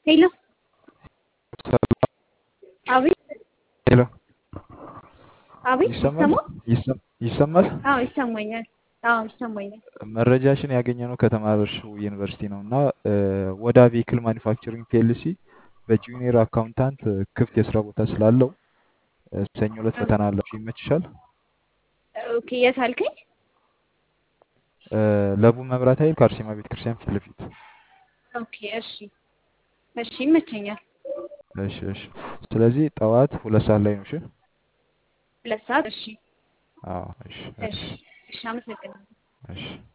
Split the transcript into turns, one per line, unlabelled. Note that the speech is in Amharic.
ሄሎ
ሰላም
አቤት
ሄሎ
አቤት
ይሰማል
ይሰማ
ይሰም- ይሰማል
አዎ ይሰማኛል አዎ ይሰማኛል
መረጃሽን ያገኘነው ከተማርሽው ዩኒቨርሲቲ ነው እና ወዳ ቬሂክል ማኒፋክቸሪንግ ፒኤልሲ በጁኒየር አካውንታንት ክፍት የስራ ቦታ ስላለው እ፣ ሰኞ ዕለት ፈተና አለው ይመችሻል
ኦኬ የት አልከኝ
እ፣ ለቡ መብራት ኃይል ከአርሴማ ቤተክርስቲያን ፊት ለፊት
ኦኬ እሺ እሺ ይመቸኛል
እሺ እሺ ስለዚህ ጠዋት ሁለት ሰዓት ላይ ነው እሺ
ሁለት ሰዓት እሺ
አዎ እሺ
እሺ
እሺ
እሺ አመሰግናለሁ
እሺ